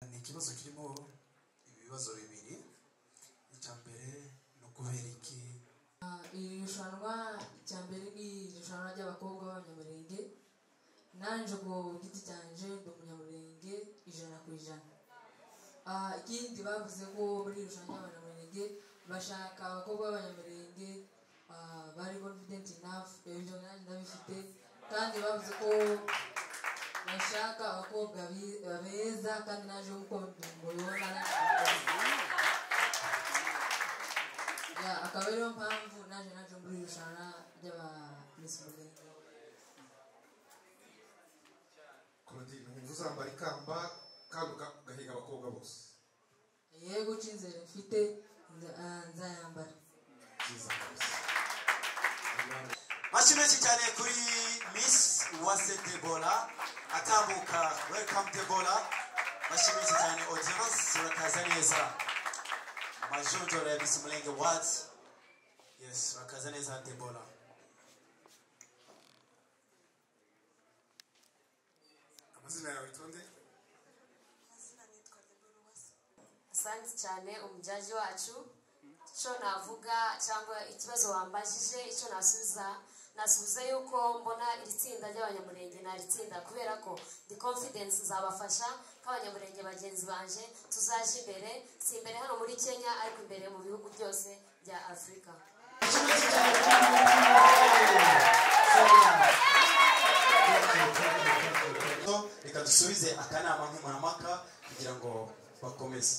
ikibazo kirimo ibibazo bibiri icya mbere ni ukubera iki Ah, iri rushanwa icya mbere ni irushanwa ry'abakobwa b'abanyamurenge nanjye ku giti cyanjye ndi umunyamurenge ijana ku ijana Ah, ikindi bavuze ko muri iri rushanwa ry'abanyamurenge bashaka abakobwa b'abanyamurenge ah, bari confident enough ibyo nanjye ndabifite kandi bavuze ko bashaka abakobwa bi- beza kandi naje uko mbibona Ya, akaba ariyo mpamvu naje naje muri iri rushanwa ry'aba Miss Murenge Claudine wumva uzambara ikamba kandi uga- ugahiga abakobwa bose yego icyizere mfite nza- ah, nzayambara byiza rwose mashyi menshi cyane kuri miss uwase debora atambuka welcome debora mashyi menshi cyane audience urakaza neza majonjora ya miss umurenge wadi yes urakaza neza debora amazina yawe itonde asante cyane umujyaji wacu icyo navuga cyangwa ikibazo wambajije icyo nasubiza nasubiza yuko mbona iri tsinda ry'abanyamurenge ni tsinda kubera ko the confidence zabafasha nk'abanyamurenge bagenzi banje tuzaje imbere si imbere hano muri kenya ariko imbere mu bihugu byose bya afurika So, reka dusubize akanama nkemurampaka kugira ngo bakomeze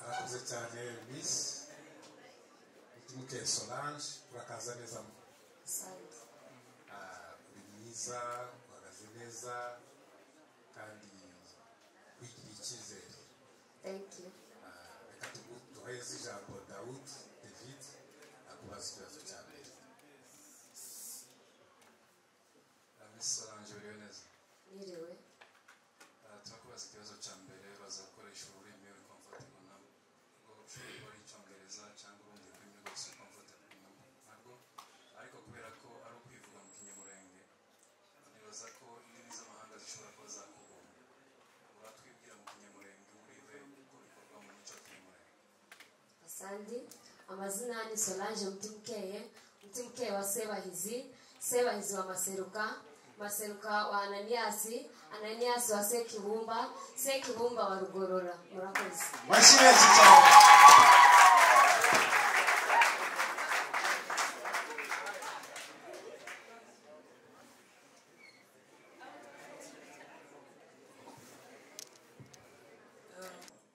arakoze cyane misi muke solange urakaza neza mu Asante. Ah, uri mwiza uhagaze neza kandi wigirira icyizere thank you Ah, reka tugu- duheze ijambo dawudi david akubaza ikibazo cya mbere Ah, Miss Solange uriho neza mwiriwe Ah, turakubaza ikibazo cya mbere baza gukoresha ururimi uri comfortable nabo ubwo ushobora gukora icyongereza cyangwa urundi rurimi rwose uri comfortable nabo narwo ariko kubera ko ari ukwivuga mu kinyamurenge nibaza ko indimi z'amahanga zishobora kuba zakugora uratwibwira mu kinyamurenge urive uko bikorwa mu mico kinyamurenge Asandi, amazina ni Solange Mtimkeye, Mtimkeye wa Sebahizi, Sebahizi wa Maseruka, Maseruka wa Ananiasi, Ananiasi wa Sekibumba, Sekibumba wa Rugorora. Murakoze. mashyi menshi cyane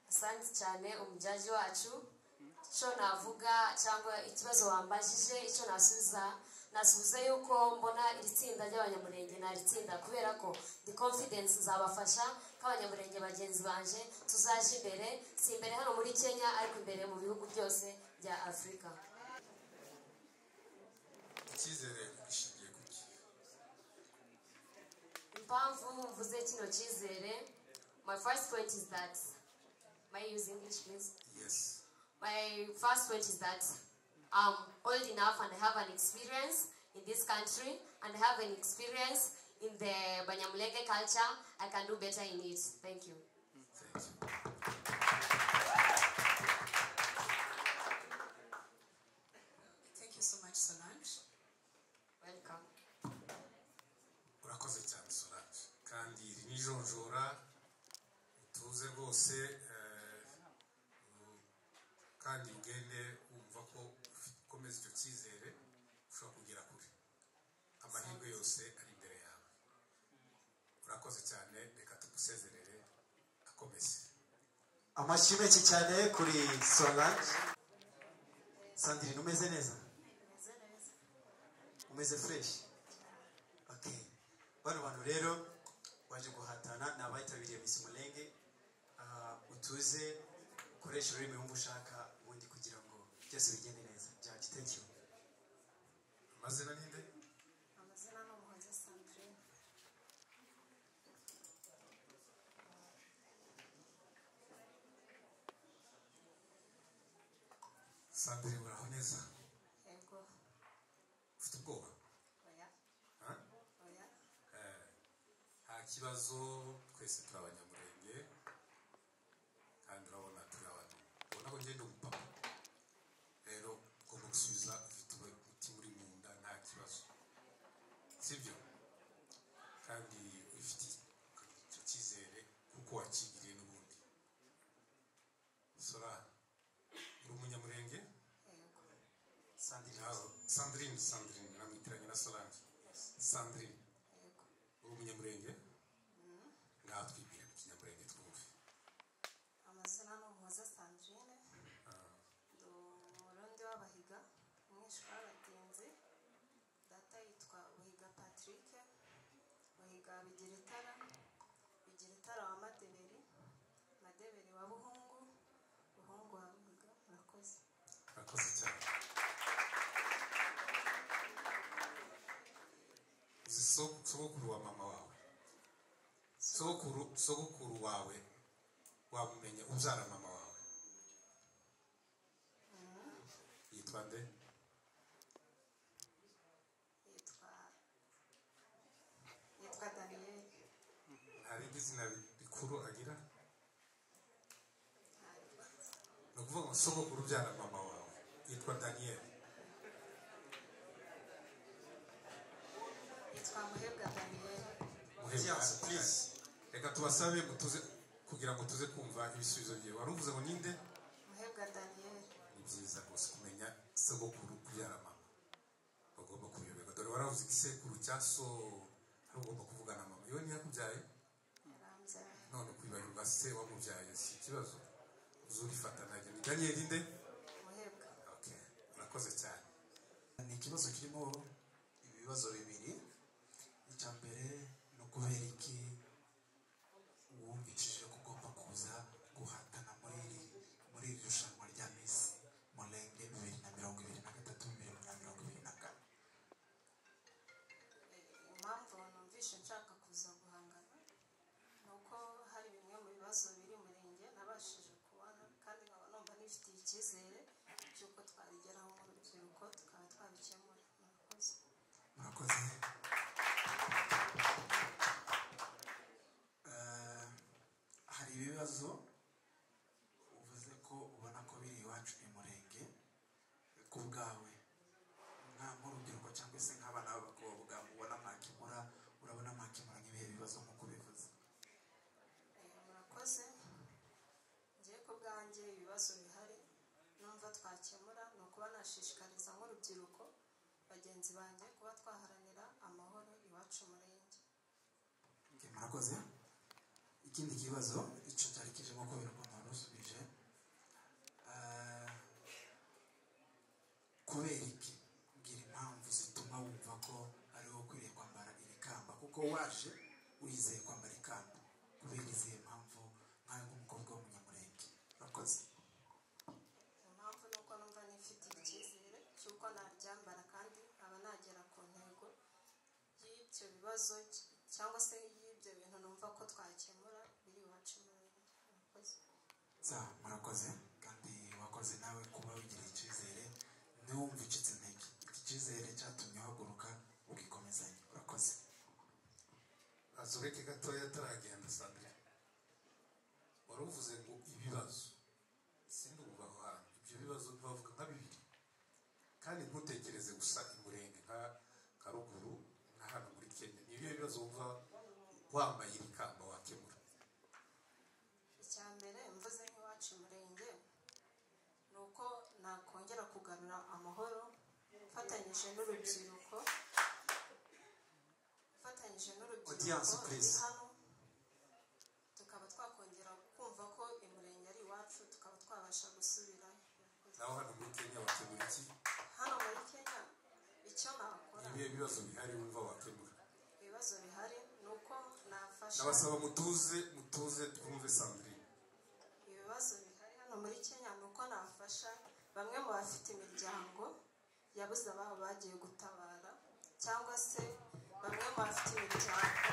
asante cyane umujyaji wacu icyo navuga cyangwa ikibazo wambajije icyo nasubiza nasubiza yuko mbona iri tsinda ry'abanyamurenge ni tsinda kubera ko the confidence zabafasha nk'abanyamurenge bagenzi banje tuzaje imbere si imbere hano muri kenya ariko imbere mu bihugu byose bya afurika icyizere gishingiye ku ki impamvu mvuze kino cyizere my first point is that my use english please yesi My first point is that I'm old enough and I have an experience in this country and I have an experience in the Banyamulenge culture. I can do better in it. Thank you. Thank you. Thank you so much, Solange. Welcome. urakoze cyane solange kandi iri ni ijonjora utuze rwose eh, u- kandi ugende wumva ko ufi- ukomeza icyo cyizere ushobora kugera kure amahirwe yose ari imbere yawe urakoze cyane reka tugusezerere akomeze amashyi menshi cyane kuri solange sandrine umeze neza umeze fresh okay bano bantu rero waje guhatana ni abitabiriye miss umurenge Ah, utuze ukoreshe ururimi wumva ushaka ubundi kugira ngo byose bigende neza jaji thank you amazina ninde Amazina ni Umuhoza Sandrine. sandire uraho neza Yego, ufite ubwoba oya, ha? oya. Eh, nta kibazo twese turi abanyamurenge sandrine namwitiranye na solange sandrine Yego. uri umunyamurenge ngatwibwira mu kinyamurenge twumve amazina ni umuhoza sandrine ndi umurundi w'abahiga umwishywa w'abagenzi data yitwa buhiga patrick buhiga bigira itara bigira itara wa madeberi madeberi wa buhungu buhungu wa buhiga murakoze murakoze cyane uzi so- sogokuru wa mama wawe sogokuru sogokuru wawe wamumenya ubyara mama wawe yitwa nde yitwa yitwa daniyeli hari izina rikuru agira ni ukuvuga ngo sogokuru ubyara mama wawe yitwa daniyeli yitwa muhebwa daniyeli Muhebwa. Yes, please. reka tubasabe ngo tuze kugira ngo tuze kumva ibisubizo byawe wari uvuze ngo ninde muhebwa daniyeli ni byiza rwose kumenya sogokuru kubyara mama bagomba kubiyoberwa dore waravuze igisekuru cya so hari ugomba kuvugana mama iyo ntiyakubyaye yarambyaye none kwibarirwa se wamubyaye si ikibazo uzurifata najye ni daniyeli nde muhebwa Okay, urakoze cyane ni ikibazo kirimo ibibazo bibiri icya mbere ni ukubera iki wumvishije ko ugomba kuza guhatana muri iri muri iri rushanwa rya misi murenge bibiri na mirongo ibiri na gatatu bibiri na mirongo ibiri na kane impamvu numvishe nshaka kuza guhangana ni uko hari bimwe mu bibazo biri umurenge nabashije kubona kandi nkaba numva nifitiye icyizere cy'uko twabigeraho nk'urubyiruko tukaba twabikemura murakoze murakoze Eh, hari ibibazo uvuze ko ubona ko biri iwacu i murenge ku bwawe nka nk'urubyiruko cyangwa se nk'abana b'abakobwa ubona mwakemura urabona mwakemura nk'ibihe bibazo nk'uko ubivuze Eh, murakoze ngiye ku bwanjye ibibazo bihari numva twakemura ni ukuba nashishikariza nk'urubyiruko bagenzi banjye kuba twaharanira amahoro iwacu umurenge Ok, murakoze ikindi kibazo icyo cyari kijemo kubera ukuntu wari usubije Eh, kubera iki mbwira impamvu zituma wumva ko ari wowe ukwiriye kwambara iri kamba kuko waje wizeye kwambara ikamba kubera izihe mpamvu nkawe nk'umukobwa w'umunyamurenge murakoze impamvu ni uko numva nifitiye icyizere cy'uko naryambara kandi nkaba nagera ku ntego y'ibyo bibazo cy- cyangwa se y'ibyo bintu numva ko twakemura biri iwacu mu Rwanda. Murakoze. za murakoze kandi wakoze nawe kuba wigirira icyizere ntiwumve ucitse intege iki cyizere cyatumye uhaguruka ugikomezanya urakoze azureke gatoya ataragenda sandrine wari uvuze ngo ibibazo sindi ubu aho hantu ibyo bibazo bavuga nka bibiri kandi ntutekereze gusa imurenge nka nka ruguru na hano muri kenya ni ibihe bibazo wumva wambaye iri kamba wakemura icya mbere mvuze nk'iwacu umurenge ni uko nakongera kugarura amahoro mfatanyije n'urubyiruko mfatanyije Audience, n'urubyiruko ruri please. hano tukaba twakongera kumva ko umurenge ari iwacu tukaba twabasha gusubirayo naho hano muri kenya wakemura iki hano muri kenya icyo nakora ni ibihe bibazo bihari wumva wakemura ibibazo bihari ni uko nafasha ndabasaba mutuze mutuze twumve sandrine ibibazo bihari hano muri kenya ni uko nafasha bamwe mu bafite imiryango yabuze ababo bagiye gutabara cyangwa se bamwe mu bafite imiryango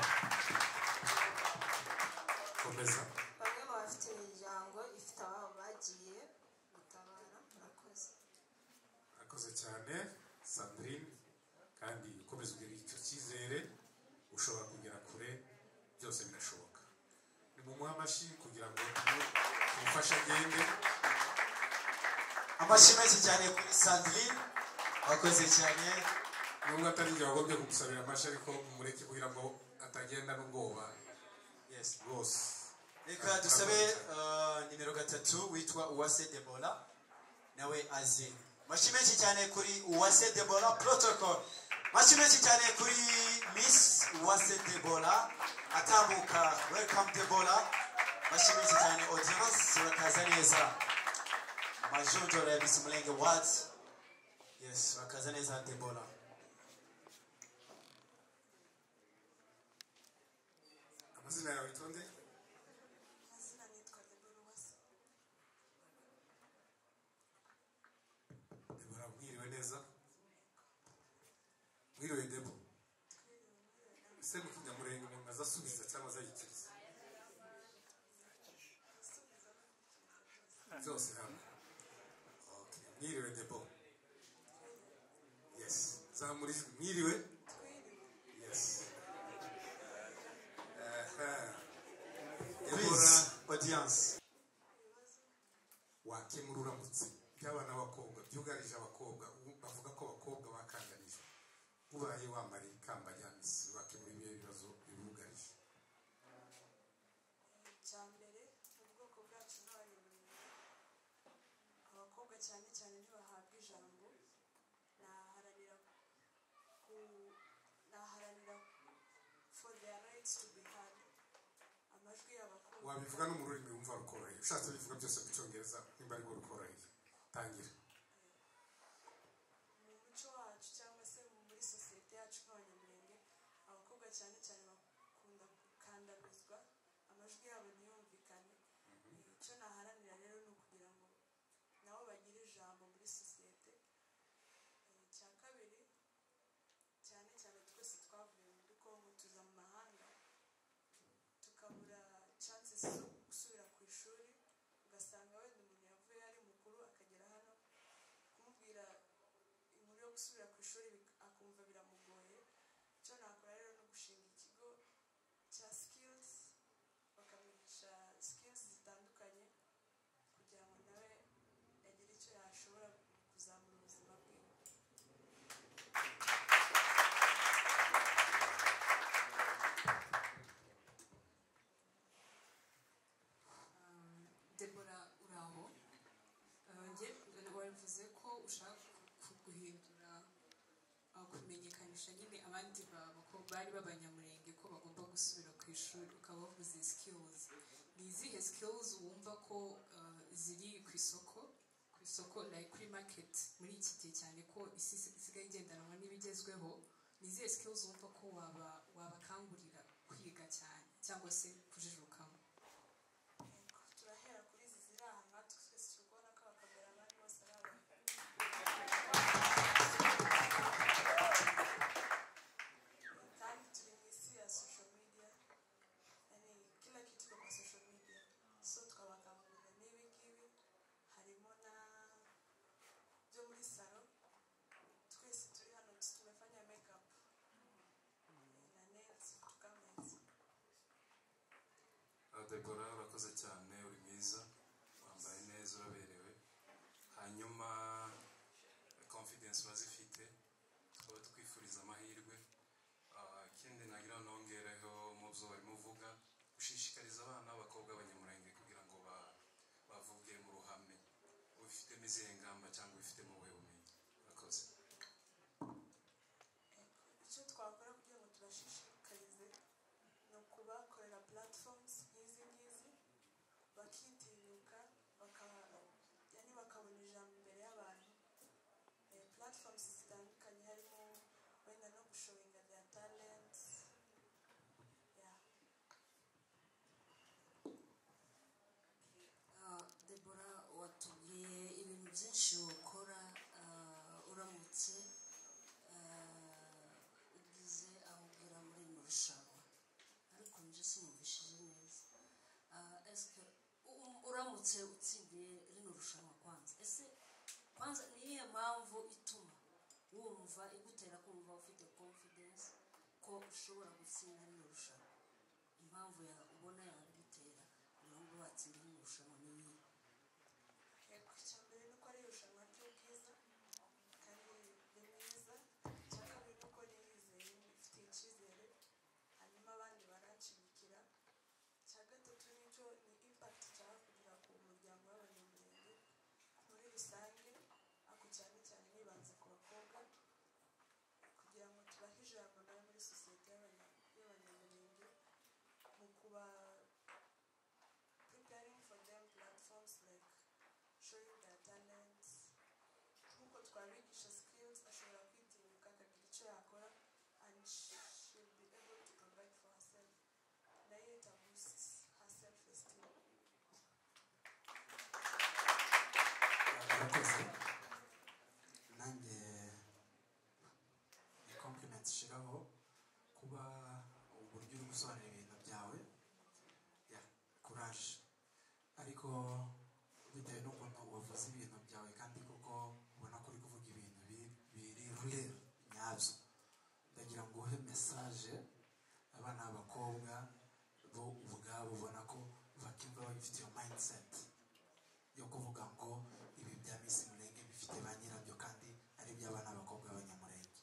komeza bamwe mu bafite imiryango ifite ababo bagiye gutabara murakoze murakoze cyane sandrine kandi ukomeza ugira icyo cyizere ushobora kugera kure byose birashoboka ni mu amashyi kugira ngo umufashe agende amashyi menshi cyane kuri sandrine wakoze cyane nubwo atari igihe wagombye kumusabira amashyi ariko mureke kugira ngo atagenda n'ubwoba yes rwose reka dusabe eh, nimero gatatu witwa uwase debola nawe aze amashyi menshi cyane kuri uwase debora protocol amashyi menshi cyane kuri miss uwase debora atambuka welcome debora amashyi menshi cyane audience urakaza neza amajonjora ya miss umurenge wadi yes urakaza neza debora amazina yawe itonde amazina nitwa debora uwase debora mwiriwe neza mwiriwe debo ese mukinyamurenge umuntu aza asubiza cyangwa azayikiriza byose hamwe Okay. mwiriwe debo yes zamura ijwi mwiriwe yes Aha. debora please audience wakemura uramutse byaba n'abakobwa byugarije abakobwa ubu bavuga ko abakobwa bakanganije ubaye wambaye ikamba rya misi wakemura ibihe bibazo bibugarije icya mbere mu bwoko bwacu nk'abanyamurenge abakobwa cyane cyane ntibahabwa ijambo naharanira ku naharanira for their rights to be heard amajwi y'abakobwa wabivuga no mu rurimi wumva rukoroheye ushatse bivuga byose mu cyongereza nimba ariko rukoroheye tangira mu muco wacu cyangwa se mu- muri sosiyete yacu nk'abanyamurenge abakobwa cyane cyane bakunda gukandamizwa amajwi yabo ntiyumvikane icyo naharanira rero ni ukugira ngo nabo bagire ijambo muri sosiyete Eh, icya kabiri cyane cyane twese twavuye muri kongo tuza mu mahanga tukabura chances zo gusubira ku ishuri ugasanga wenda umuntu yavuye ari mukuru akagera hano kumubwira inkuru yo gusubira ku ishuri bik- akumva biramugoye icyo nakora rero ni ugushinga ikigo cya skills bakamwigisha skills zitandukanye kugira ngo nawe agire icyo yashobora kuzamura ubuzima bwe debora uraho wabivuze ko ushaka ku- guhindura uh, kumenyekanisha nyine abandi ba- bako- bari b'abanyamurenge ko bagomba gusubira ku ishuri ukaba wavuze skills ni izihe skills wumva ko uh, ziri ku isoko ku isoko like kuri market muri iki gihe cyane ko isi isi- isigaye igendanwa n'ibigezweho ni izihe skills wumva ko waba wabakangurira kwiga cyane cyangwa se kujijukamo turahera kuri izi ziri aha natwe twese turi kubona ko abakagara abandi bose ari abantu kandi turi mu isi ya social media yani kila kitu iko kwa social media so tukabakangurira n'ibi ngibi harimo na byo muri salo twese turi hano tumefanya makeup na nails tukameza Ah, debora urakoze cyane uri mwiza wambaye neza uraberewe hanyuma eh, confidence urazifite tukaba twifuriza amahirwe Ah, ikindi nagira ngo nongereho mu byo barimo uvuga gushishikariza abana b'abakobwa b'abanyamurenge kugira ngo ba- bavuge mu ruhame ubifitemo izihe ngamba cyangwa ubifitemo ubuhe bumenyi urakoze icyo twakora kugira ngo tubashishikarize ni ukubakorera platforms nk'izi ngizi bakitinyuka bakaba yani bakabona ijambo imbere y'abantu Eh, platforms zitandukanye harimo wenda no gushowinga their talents yeah. Ah, debora watubwiye ibintu byinshi ukora ah, uramutse ah, ugize aho ugera muri rino rushanwa ariko njye sinumvishije neza Ah, esike u- uramutse utsindiye rino rushanwa kwanza ese kwanza ni iyihe mpamvu ituma wumva igutera kumva ufite confidence ko ushobora gutsinda rino rushanwa impamvu ya ubona yagutera kugira ngo watsinde rino rushanwa ni iyihe yego icya mbere ni uko ari irushanwa ry'ubwiza kandi ni mwiza icya kabiri ni uko niyizeye mfite icyizere hanyuma abandi baranshyigikira icya gatatu nicyo ni impact cyaba kugira ku muryango w'abanyamurenge muri rusange ako cyane showing their talents nk'uko twabigisha skills ashobora kwitinyuka akagira icyo yakora and she should be able to provide for herself nayo it boosts her self esteem murakoze nanjye ni komplimenti ishiraho kuba uburyo uri gusobanura ibintu byawe ya kuraje ariko bitewe n'ukuntu wavuze ibintu byawe kandi kuko ubona ko uri kuvuga ibintu biri biri rure nyabyo ndagira ngo uhe mesaje abana b'abakobwa bo ubwabo ubona ko bakumva bafite iyo mayindiseti yo kuvuga ngo ibi bya misi murenge bifite ba nyirabyo kandi ari iby'abana b'abakobwa b'abanyamurenge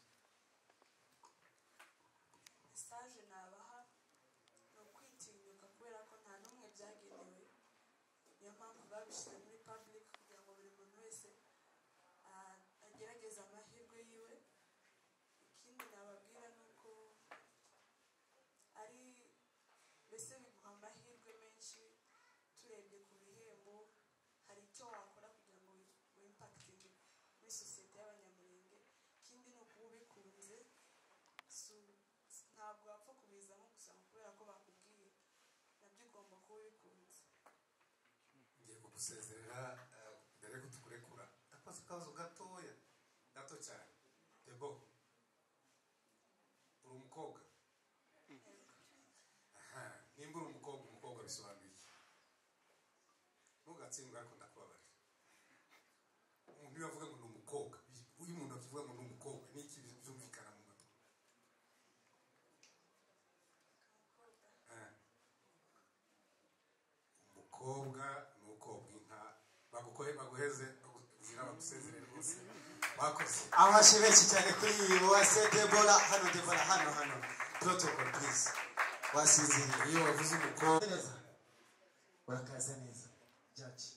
mesaje nabaha ni ukwitinyuka kubera ko nta n'umwe byagenewe niyo mpamvu babishyize muri public kugira ngo buri muntu wese ah, agerageze amahirwe yiwe ikindi nababwira ni uko ari mbese biguha amahirwe menshi turebye ku bihembo hari icyo wakora kugira ngo wi- wimpakitinge muri sosiyete y'abanyamurenge ikindi ni ukuba ubikunze su- ntabwo wapfa kubizamo gusa ngo kubera ko bakubwiye nabyo ugomba kuba ubikunze ngiye kugusezerera eh, mbere yuko tukurekura ndakoze akabazo gatoya gato cyane debo uri umukobwa aha nimba uri umukobwa umukobwa bisobanuye iki ntugatsindwe ariko ndakubabarira umuntu iyo avuga ngo ni umukobwa uyu muntu akivuga ngo ni umukobwa ni iki byumvikana mu matwi Ah. umukobwa ni ukobwa inka bagukoye baguheze bagugira bagusezere rwose bakoze abashe benshi cyane kuri iyi wase debora hano debora hano hano protocol please wasizihiwe iyo wavuze umukobwa neza urakaza neza jaji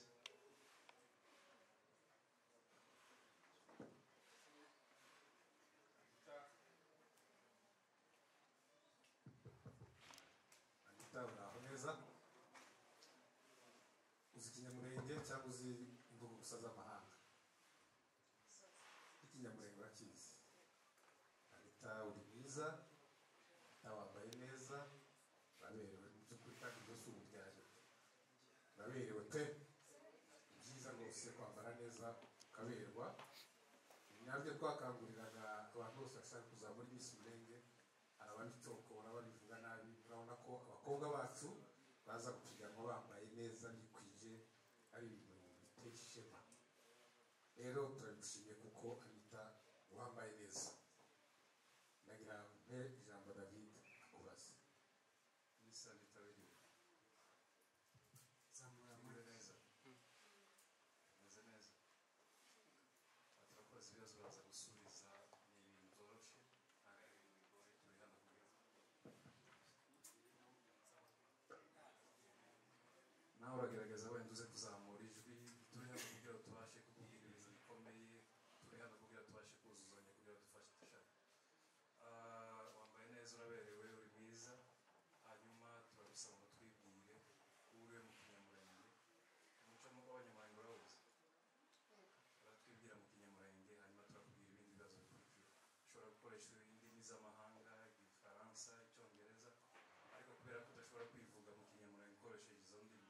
anita uraho neza uzi ikinyamurenge cyangwa uzi imvugo gusa z'amahanga ikinyamurenge urakizi anita uri mwiza anita wambaye neza uraberewe mu by'ukuri kandi ibyo si uburyarya uraberewe pe ni byiza rwose kwambara neza ukaberwa nabyo twakanguriraga abantu bose bashaka kuzamura iminsi murenge hari ababitokora babivuga nabi urabona ko abakobwa bacu baza gupiganwa bambaye neza bikwije ari ibintu biteye ishema rero turagushimiye kuko anita wambaye neza ndagira mpe ijambo david akubaze misa bitabiriye zamura muri neza meze neza turakoze ibibazo baza gusubiza ni ibintu byoroshye nta bintu bigoye turi hano kugira nawe uragaragaza wenda uze kuzamura ijwi turi hano kugira ngo tubashe kukubwira ibintu bikomeye turi hano kugira ngo tubashe kuzuzanya kugira ngo dufashe dushake Ah, wambaye neza uraberewe uri mwiza hanyuma turabisaba ngo twibwire ube mu kinyamurenge umuco nk'uko abanyamurenge barawuzi baratwibwira mu kinyamurenge hanyuma turakubwira ibindi bibazo bikurikira ushobora gukoresha indimi z'amahanga igifaransa icyongereza ariko kubera ko udashobora kwivuga mu kinyamurenge ukoresheje izo ndimi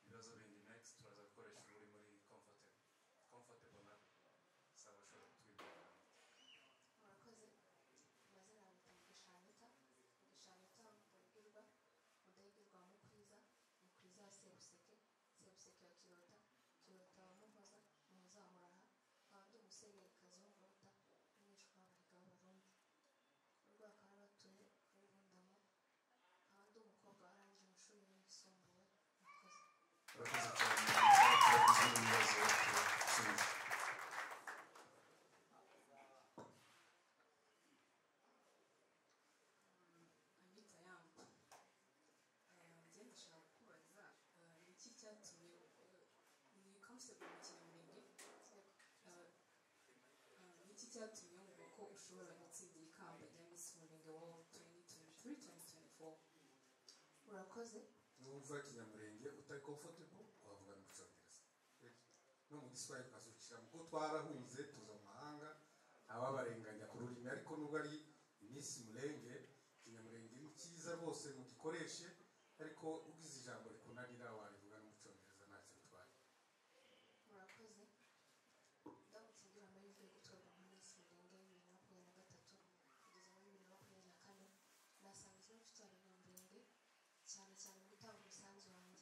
ibibazo bindi next turaza gukoresha uri muri comfortable comfortable na saba ushobora kutwibwira murakoze amazina yanjye mugisha anita mugisha anita mudahigirwa mudahigirwa wa mukwiza mukwiza wa sebuseke sebuseke wa kirota kirota wa muhoza muhoza wa muraha abandi musenyeri kazungu bata umwishywa w'abahiga b'abarundi urugo bakaba batuye kuri bundamo abandi umukobwa warangije amashuri yisumbuye murakoze urakoze cyane turakoze ibibazo turabisubiza Anita Yamba njye ndashaka kukubaza eh, ni iki cyatumye ni kamusego mu kinyamurenge eh, eh, ni iki cyatumye wumva ko ushobora gutsindira ikamba rya misi murenge wowe 2023-2024 murakoze niba uvuga ikinyamurenge utari comfortable wavuga no mu cyongereza no mu giswahili ukazukira kuko twarahunze tuza mu mahanga ababarenganya ku rurimi ariko nubwo ari iminsi murenge ikinyamurenge ni cyiza rwose mugikoreshe ariko ugize ijambo rikunanira warivuga no mu cyongereza ntacyo bitwaye murakoze ndamutse ngira amahirwe yo gutorwa mu minsi mirongo ine bibiri na makumyabiri na gatatu kugeza muri bibiri na makumyabiri na kane nasanga izina mfite abanyamurenge cyane cyane mu gutanga umusanzu wanjye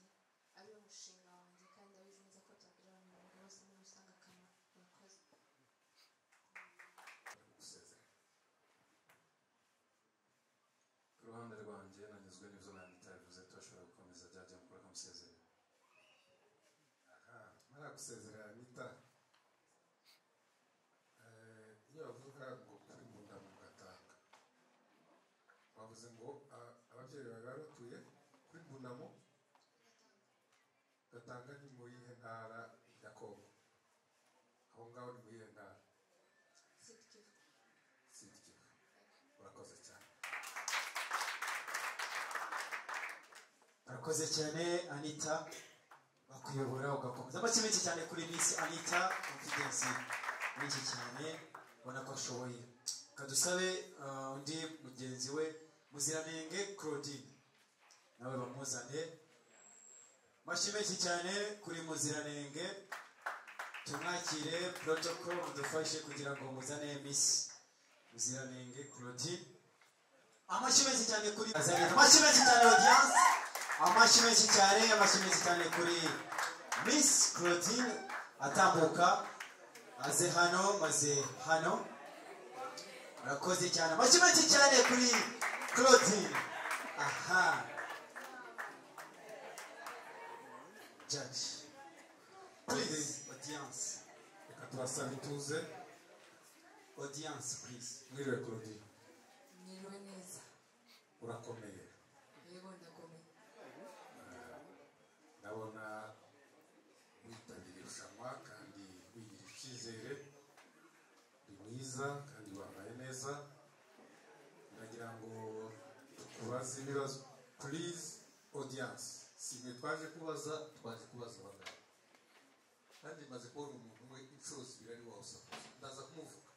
ari wo mushinga wanjye kandi ndabizi neza ko byagirira abanyamurenge bose muri rusange akamaro murakoze gusezera ku ruhande rwanjye nanyuzwe n'ibyo nandita bivuze turashobora gukomeza byajya mukora akamusezerera aha mara gusezera nita Eh, iyo bavuga ngo kuri mu nda mugatanga bavuze ngo a- ababyeyi bawe bari batuye kuri mbunamo gatanga ni mu yihe ntara ya kongo aho ngaho ni mu yihe ntara sitikivu sidi kivu urakoze cyane urakoze cyane anita bakuyobora ugakomeza make cyane kuri miss anita confidence menshi cyane ubona ko ashoboye reka dusabe ah, undi mugenzi we muziranenge claudine nawe bamuzane mashi menshi cyane kuri muziranenge tumwakire protocol mudufashe kugira ngo muzane miss muziranenge claudine amashyi menshi cyane kuri amashyi menshi cyane audience amashyi menshi cyane amashyi menshi cyane kuri miss claudine atambuka aze hano maze hano murakoze cyane amashyi menshi cyane kuri claudine aha judge please audience reka tubasabe ituze audience please mwiriwe claudine mwiriwe neza urakomeye yego ndakomeye ndabona witabiriye irushanwa kandi wigirira icyizere uri mwiza kandi wambaye neza ndagira ngo tukubaze ibibazo purize odiyanse si mwe twaje kubaza twaje kubaza abagabo kandi maze kubona umuntu umwe inshuro zibiri ari wawe usakuza ndaza kumuvuga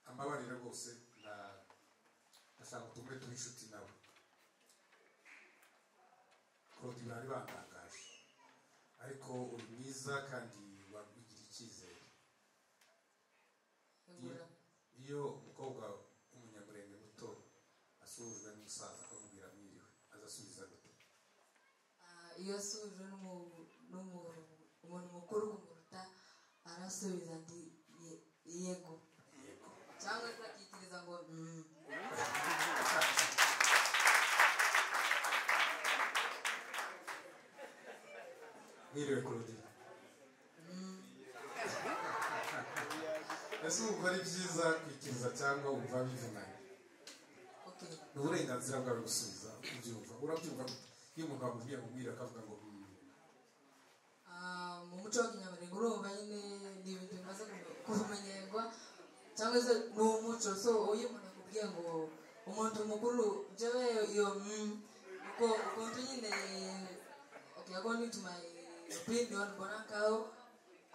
ambabarire rwose na- ndashaka utume turi inshuti nawe claude bari batangaje ariko uri mwiza kandi wabigira icyizere yego Yeah. iyo umukobwa w'umunyamurenge muto asuhujwe n'umusaza akamubwira mwiriwe azasubiza gute Ah, iyo asubijwe n'umu- n'umu- umuntu mukuru kumuruta arasubiza ndi "Ye- yego cyangwa se akikiriza ngo "Mm." mwiriwe claudine ese wumva ari byiza kwikiriza cyangwa wumva bivunanye okay ni uburenganzira bwawe gusubiza ubyumva urabyumva gute? iyo umuntu amubwiye ngo mwiriwe akavuga ngo "Mm." Ah, mu muco w'ikinyamurenge urumva nyine ni ibintu bimaze ku- kumenyerwa cyangwa se ni umuco so iyo umuntu akubwiye ngo umuntu mukuru jewe iyo mm, uko ukuntu nyine okay according to my opinion mbona nkaho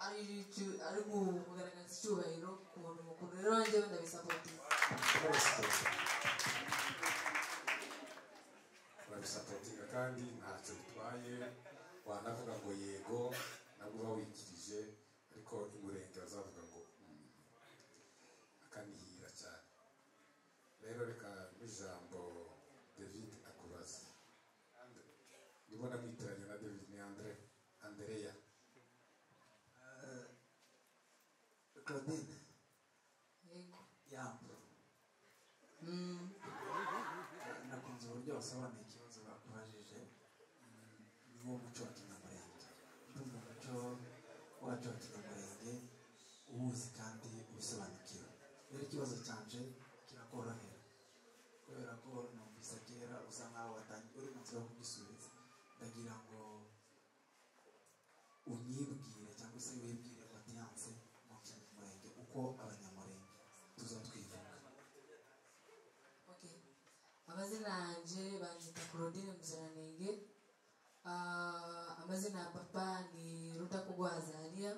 ari icu- ari ku- kugaragaza icyubahiro ku muntu mukuru rero njyewe ndabisapotinga urabisapotinga kandi ntacyo bitwaye wanavuga ngo yego nabwo uba wikirije ariko imurenge bazavuga ngo "Mm, akanihira cyane rero reka n'ijambo david akubaza ndimo namwitiranya na david ni andre andereya claudine yego yambu Mm, nakunze uburyo wasobanuye ikibazo bakubajije Mm, ni wo muco wa kinyamurenge ndumva umuco wacu wa kinyamurenge uwuzi kandi ubisobanukiwe rero ikibazo cyanje kirakorohera kubera ko numvise kera usa nkaho watangiye uri mu nzira yo kugisubiza ndagira ngo unyibwire cyangwa se wibwire patiyanse mu kinyamurenge uko abanyamurenge tuza twivuga okay amazina yanjye banyita claudine muziranenge Ah, amazina ya papa ni rudakugwa kubwa azaliya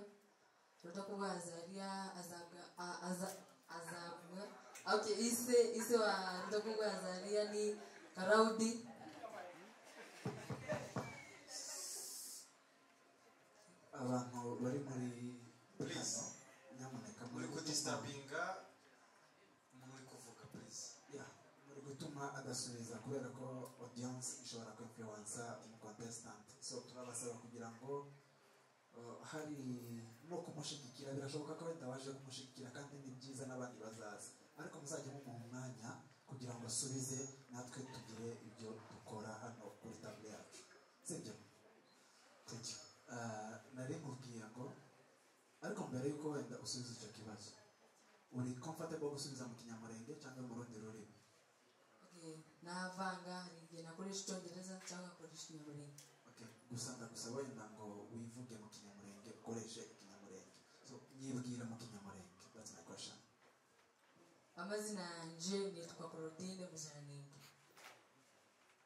uruta kubwa azaliya azabwa a- aza- azabwa okay ise ise wa ruta kubwa azaliya ni karaudi abantu bari muri Please. hano nyamuneka uri gutuma kudisturbinga umuntu uri kuvuga please ya muri gutuma adasubiza kubera ko audience ishobora kwinfluensa mu contestant so turabasaba kugira ngo uh, hari no kumushyigikira birashoboka ko wenda waje kumushyigikira kandi ni byiza n'abandi bazaza ariko muzajya mumuha umwanya kugira ngo asubize natwe tugire ibyo dukora hano kuri table yacu sibyo Thank you. Uh, nari nkubwiye ngo ariko mbere y'uko wenda usubiza icyo kibazo uri comfortable gusubiza mu kinyamurenge cyangwa mu rundi rurimi okay navanga hari igihe nakoresha icyongereza cyangwa nkakoresha inyamurenge okay. gusa ndagusaba wenda ngo wivuge mu kinyamurenge ukoreshe ikinyamurenge so nyibwira mu kinyamurenge that's my question amazina yanjye nitwa claudine muziranenge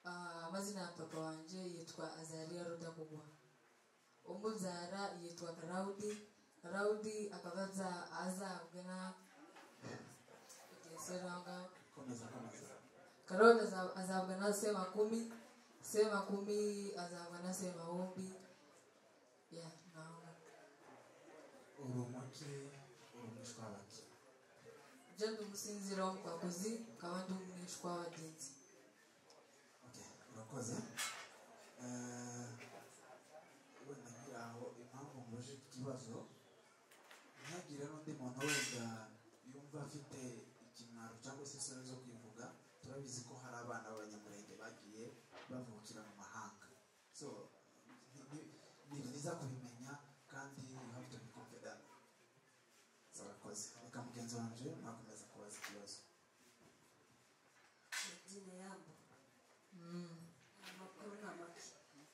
Ah, amazina ya papa wanjye yitwa azariya rudakugwa umubyara yitwa karaudi karaudi akaba aza- azabwa na Okay, sorry, aho ngaho. komeza komeza karoli aza- azabwa na se makumi se makumi azabwa na se mahumbi ya naho ngaho. uri umuki uri umwishwa w'abaki byo ndi umusinziro w'umukwakuzi ukaba ndi umwishwa w'abagenzi okay. urakoze Eh, wenda nkiri aho impamvu mbuje iki kibazo ntihagire n'undi muntu wenda yumva afite ikimwaro cyangwa se isoni zo kwivuga turabizi ko hari abana b'abanyamurenge bagiye bavukira mu mahanga so ni- ni- ni byiza kubimenya kandi you have to be confident So, urakoze reka mugenzi wanje mwakomeza kubaza ikibazo Medina Yambo Mm, amakuru ni make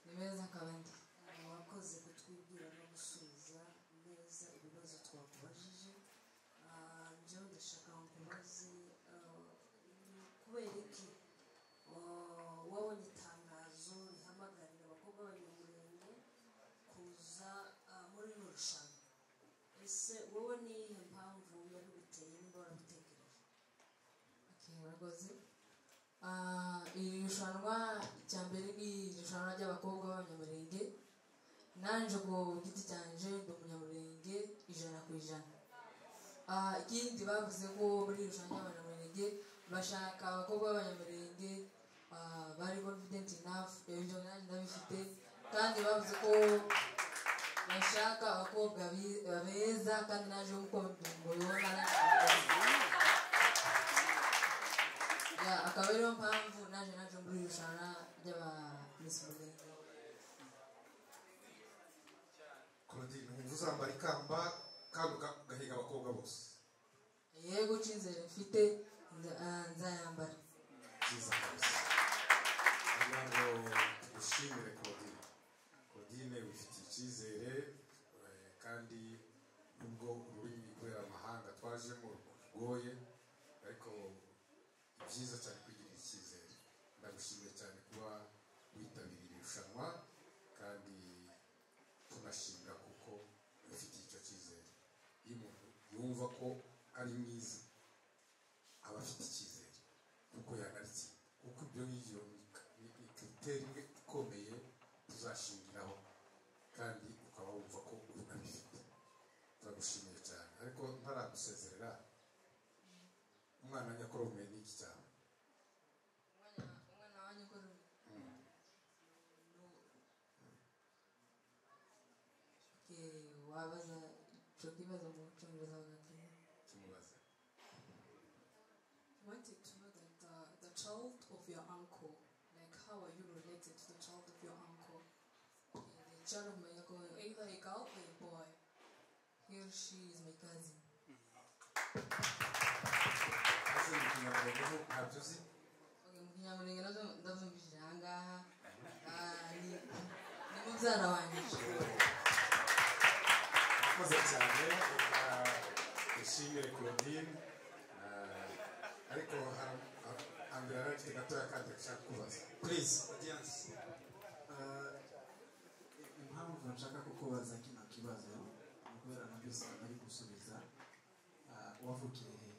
ni beza kandi Ah, wakoze kutwibwira no gusubiza neza ibibazo twakubajije Ah, njyewe ndashaka ngo nkubaze ah, ni kubera iki Ah, wabonye itangazo rihamagarira abakobwa b'abanyamurenge kuza ah, muri rino rushanwa ese wowe ni iyihe mpamvu yabiguteye niba warabitekereje Okay, murakoze Ah, iri rushanwa icya mbere ni irushanwa ry'abakobwa b'abanyamurenge nanje ku giti cyanje ndi umunyamurenge ijana ku ijana Ah, ikindi bavuze ko muri iri rushanwa ry'abanyamurenge bashaka abakobwa b'abanyamurenge ah, bari confident enough ibyo nanjye ndabifite kandi bavuze ko bashaka abakobwa bi- beza kandi naje nk'uko mubibona nanjye Ya, akaba ariyo mpamvu naje naje muri iri rushanwa ry'aba Miss Murenge. claudine wumva uzambara ikamba kandi uga- ugahiga abakobwa bose yego cy'inzira mfite nza- ah, nzayambara byiza rwose kugira ngo tugushimire claudine claudine wifitiye icyizere eh, kandi nubwo ururimi kubera amahanga twajemo rugoye ariko ni byiza cyane kwigirira icyizere ndagushimiye cyane kuba witabiriye irushanwa kandi tunashimira kuko ufitiye icyo cyizere iyo umuntu yumva ko ari mwiza aba afite icyizere kuko yagaritse kuko ibyo ngibyo ni ni kiriteri imwe ikomeye tuzashingiraho kandi ukaba wumva ko unabifite turagushimiye cyane ariko ntaragusezerera umwana nyakorome ni iki cyane umwana umwana wanjye ukora ubu. Okay, wabaza icyo kibazo mu cyongereza bagakira kimubaze wanted to know that the, the child of your uncle, like how are you related to the child of your uncle? the child of my uncle Either a girl or a boy. he or she is my cousin ese ni ikinyarwanda ubu ntabyo uzi okay, mu kinyamurenge nabyo ndabyumvishije aha ngaha Ah, ni ni mubyara wanjye murakoze cyane reka dushimire claudine Eh, ariko hambere arafite gatoya kandi ashaka kubaza please audience impamvu nshaka kukubaza kino kibazo wavukiye he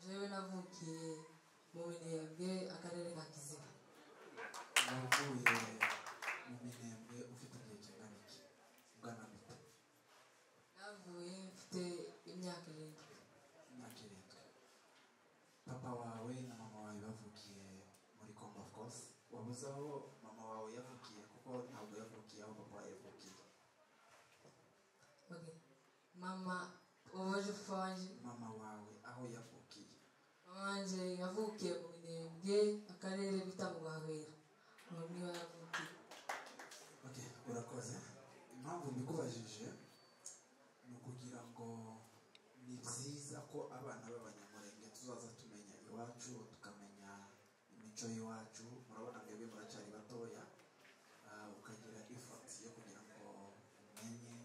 jewe navukiye mu minembwe akarere ka kiziba wavuye mu minembwe ufite igihe kingana iki ungana gute navuye mfite imyaka irindwi imyaka irindwi papa wawe na mama wawe bavukiye muri congo of course wabuze aho mama wawe yavukiye kuko ntabwo yavukiye aho papa yavukiye okay. mama wabaje papa wanje mama wawe aho yavukiye mama wanje yavukiye mu minembwe akarere bita mu bahwera aho niho yavukiye okay urakoze impamvu mbikubajije ni ukugira ngo ni byiza ko abana b'abanyamurenge tuzaza tumenya iwacu tukamenya imico y'iwacu murabona mwebwe muracyari batoya ah, ukagira ifati yo kugira ngo umenye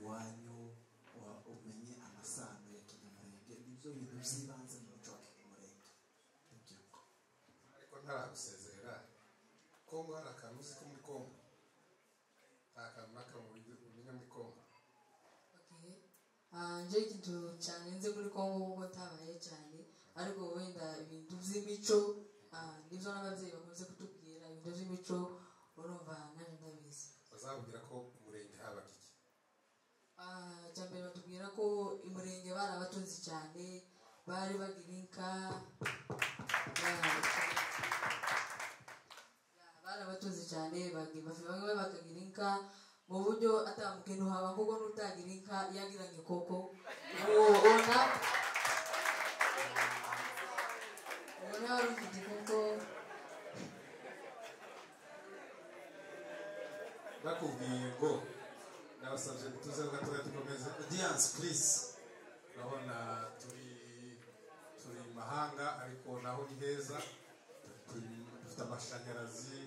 iwanyu wa- umenye amasano ya kinyamurenge nibyo bintu by'ibanze mu muco wa kinyamurenge Thank you. ariko ntaragusezerera kongo hari akantu uzi ko muri kongo nta kantu n'akamwe ubi- umenya muri kongo okay. Ah, nje ikintu cyane nzi muri kongo kuko tabaye cyane ariko wenda ibintu by'imico ah, nibyo n'ababyeyi bakunze kutubwira ibintu by'imico urumva nanjye ndabizi bazabwira ko umurenge habaga iki Ah, icya mbere batubwira ko umurenge barabatunze cyane bari bagira inka ya- ya, barabatunze cyane bagi- bafite bamwe bakagira inka mu buryo atambukene uhaba kuko n'utagira inka yagira igikoko ubona ubona wari ufite igikoko bakubwiye ngo nabasabye tuze gatoya dukomeze Audience, please. urabona turi turi mu mahanga ariko naho ni heza Turi- dufite amashanyarazi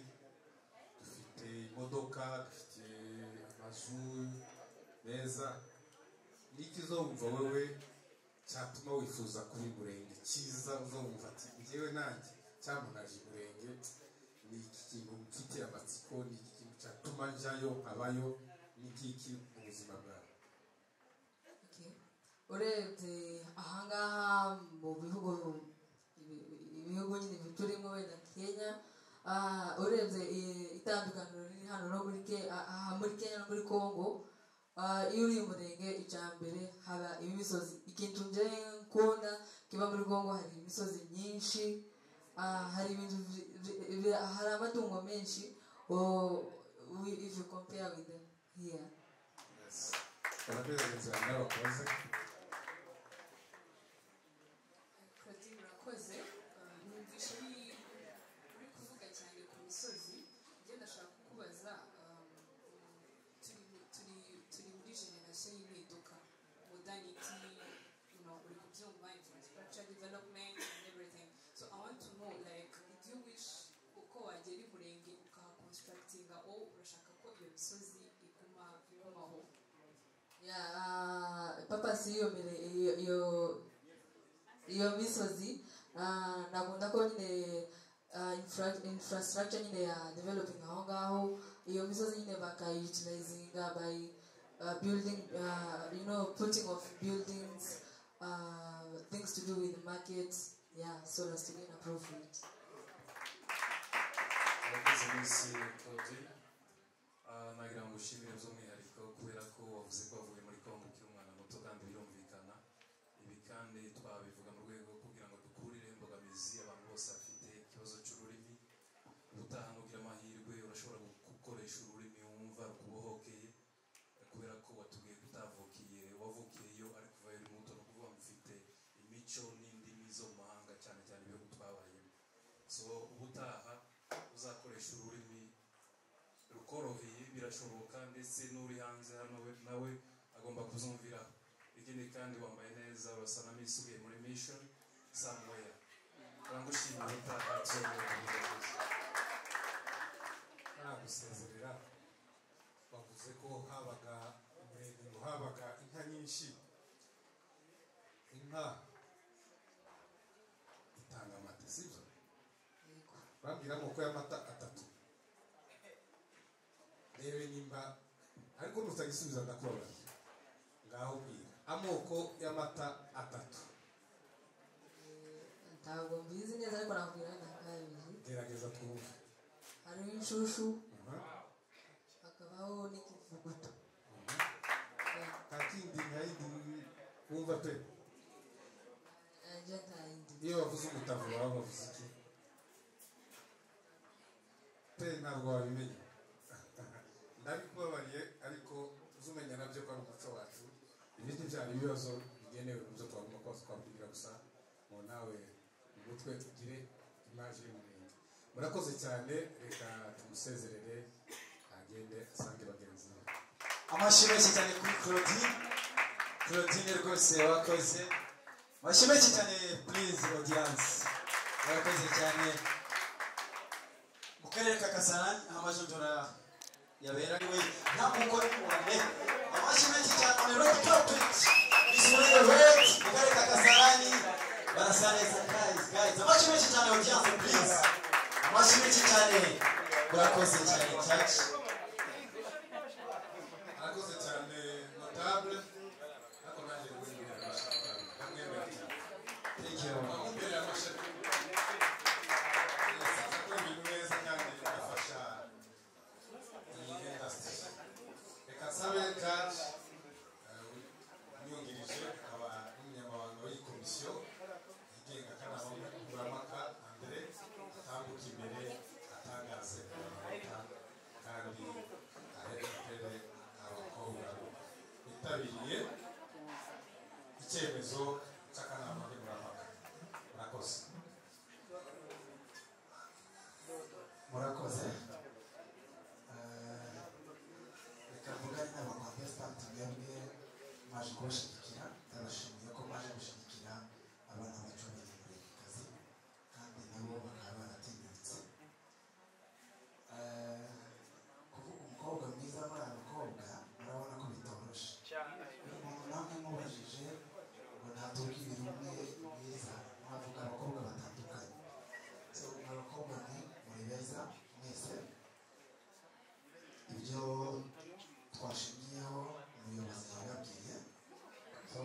dufite imodoka dufite amazu meza n'ikizumva wewe cyatuma wifuza kuba umurenge cyiza uzumva ati ngewe nanjye cyamunaje umurenge ni iki kintu mfitiye amatsiko ni iki kintu cyatuma njyayo nkabayo ni iki mu buzima bwawe Okay. urebye ahangaha mu bihugu ibihugu nyine biturimo wenda kenya ah, urebye i- itandukaniro riri hano no muri Ke- ah, ah, muri kenya no muri congo ah, iyo uri murenge icya mbere haba imisozi ikintu nje nkunda kiba muri congo hari imisozi myinshi ah, hari ibintu vi- vi- vi- hari amatungo menshi oh, we- if you compare with them here barabizi inzira n'abakoze Claudine murakoze Uh, numvise uri uri kuvuga cyane ku misozi njye ndashaka kukubaza um, turi- turi turi muri generasiyo y'impinduka modernity you know uri kubyumva infrastructure development and everything so i want to know like do you wish uko wagera i murenge ukahaconstructinga o urashaka ko iyo misozi iguma igumaho ya ah, papa si iyo mbere iyo iyo- iyo misozi ah, nakunda ko nyine ah, infra- infrastructure nyine ya developing aho ngaho iyo misozi nyine bakayutilizinga by ah, building ah, you know putting of buildings ah, things to do with market yeah so as to gain a profit abakozi b'isi claudine Ah, nagira ngo ushimire by'umwihariko kubera ko wavuze ko wavuye muri kongo ukiri umwana muto kandi birumvikana ibi kandi twabivuga mu rwego rwo kugira ngo dukurire imbogamizi abantu bose bafite ikibazo cy'ururimi ubutaha nugira amahirwe urashobora gukoresha ururimi wumva rukubohokeye kubera ko watubwiye ko utavukiye wavukiyeyo ariko uvayo uri muto ni ukuvuga ngo ufite imico n'indimi zo mu mahanga cyane cyane ibihugu twabayemo so ubutaha uzakoresha ururimi rukoroheye birashoboka ndetse n'uri hanze hano we- nawe agomba kuzumvira ikindi kandi wambaye neza urasa na miss ugiye muri mission samweya turagushimira ubutaha tuzongera kubigaruza ntaragusezerera bavuze ko habaga umurenge ngo habaga inka nyinshi inka itanga amata sibyo bambwira amoko y'amata atatu rebe nimba ariko nutagisubiza ndakubabara ngaho bwira amoko y'amata atatu ntabwo mbizi neza ariko nakubwira nka kabiri gerageza twumve hariho inshushu Mhm. hakabaho n'ikivuguto kakindi nkayindi wumva pe yanjye atayindi iyo bavuze umutavu baba bavuze iki pe ntabwo wabimenya ndabikubabariye ariko uzumenya nabyo ko ari umuco wacu ibindi byari ibibazo bigenewe mu byo twagomba kuba twabwira gusa mu nawe mu mutwe tugire imaje y'umurenge murakoze cyane reka tumusezerere agende asange bagenzi be amashyi menshi cyane kuri claudine claudine rwose wakoze amashyi menshi cyane please audience murakoze cyane mu karere ka kasarani aho amajonjora yabera niwe nta mugore wane amashyi menshi cyane on the red carpet is on the red mu karere ka kasarani barasa neza guys guys amashyi menshi cyane audience please amashyi menshi cyane murakoze cyane church arakoze cyane notable ariko nanjye ngo imbere y'amashami ndamwemera cyane thank you aho imbere y'amashami yasanze akora ibintu neza kandi bigafasha iyi indasitiri reka nsabe kaci umwungirije akaba n'umunyamabanga w'iyi komisiyo yigenga akanama nkemurampaka andre atambuka imbere atangaze amanota kandi arebe mbere abakobwa bitabiriye icyemezo cy'akanama nkemurampaka murakoze murakoze Eh, reka mvugane n'abakontesitanti mwebwe mwaje kubashyigikira ndabashimiye ko mwaje gushyigikira abana bacu b'abanyamurengekazi kandi nabo bakaba baratinyutse Eh, kuvuga umukobwa mwiza muri aba bakobwa murabona ko bitoroshe umuntu namwe mubajije ngo ntatubwire umwe mwiza mwavuga abakobwa batandukanye so abakobwa ni muri beza mwese ibyo twashingiyeho umuyobozi yababwiye so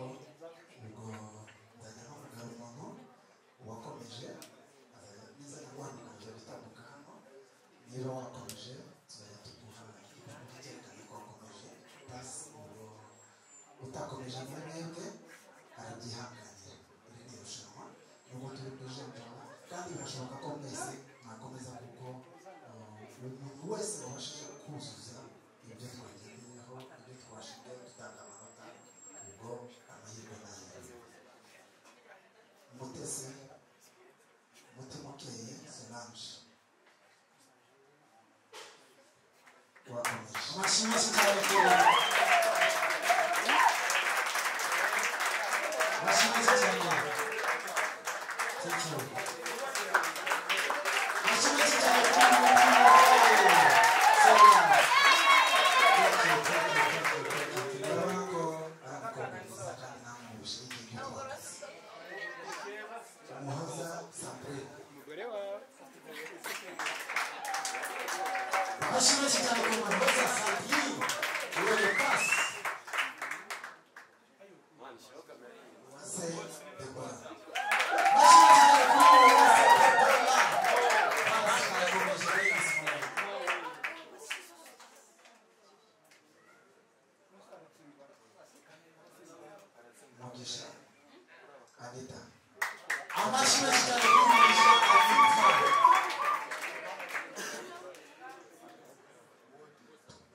ubwo nzajya nkuvuga umuntu wakomeje azajya- niza naguhamagaje gutambuka hano niba wakomeje tuzajya tuguha igipapuro cyerekana ko wakomeje pasi ubwo utakomeje muri mwebwe arabyihanganira iri ni irushanwa nubwo turi kujenjora kandi birashoboka ko mwese mwakomeza kuko uh, umuntu wese wabashije kuzuza ibyo twagezeho ibyo twashingiye dutanga amanota ubwo amahirwe nayo mutesi mutimukeye solange wakomeje amashyi menshi cyane kuri amashyi menshi cyane Thank you. amashyi menshi cyane kuri Sonia. Thank you, thank you, thank you, thank you. urabona ko aramukomeza kandi ntamubuze ibyo umuhoza sampure amashyi menshi cyane kuri Maroza Sabine. Uyoboye pasi. uwase debora amashyi menshi cyane kuri Maroza Sabine. Pasi arakomeje ayisumbuye. mugisha anita amashyi menshi cyane kuri Mugisha Anita.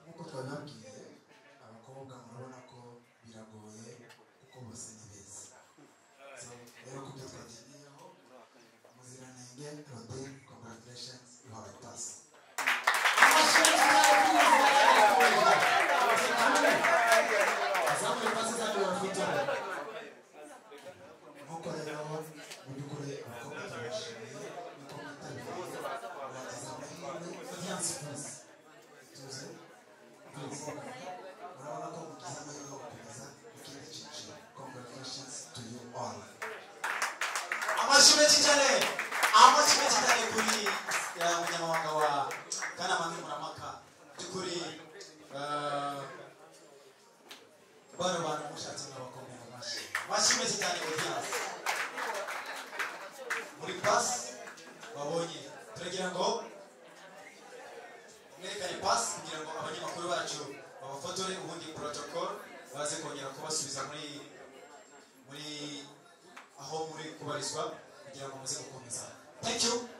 nk'uko twabibabwiye abakobwa murabona ko biragoye kuko bose ni beza So, rero ku byo twagezeho muziranenge rodin congratulations uhawe pasi nk'uko rero mu by'ukuri abakobwa turabashimiye yuko mwitabiriye mwagize amahirwe y'umunsi mwiza tuze tuze murabona ko mugize amahirwe yo gukomeza ikindi cyiciro congratulations to you all amashyi menshi cyane amashyi menshi cyane kuri eh, umunyamabanga wa kanama nkemurampaka by'ukuri eh, bano bantu mushatse mwabakomeye menshi cyane audience muri pasi babonye turagira ngo mwerekane pasi kugira ngo abanyamakuru bacu babafotore ubundi protocol baze kongera kubasubiza muri muri aho muri kubarizwa kugira ngo muze gukomeza thank you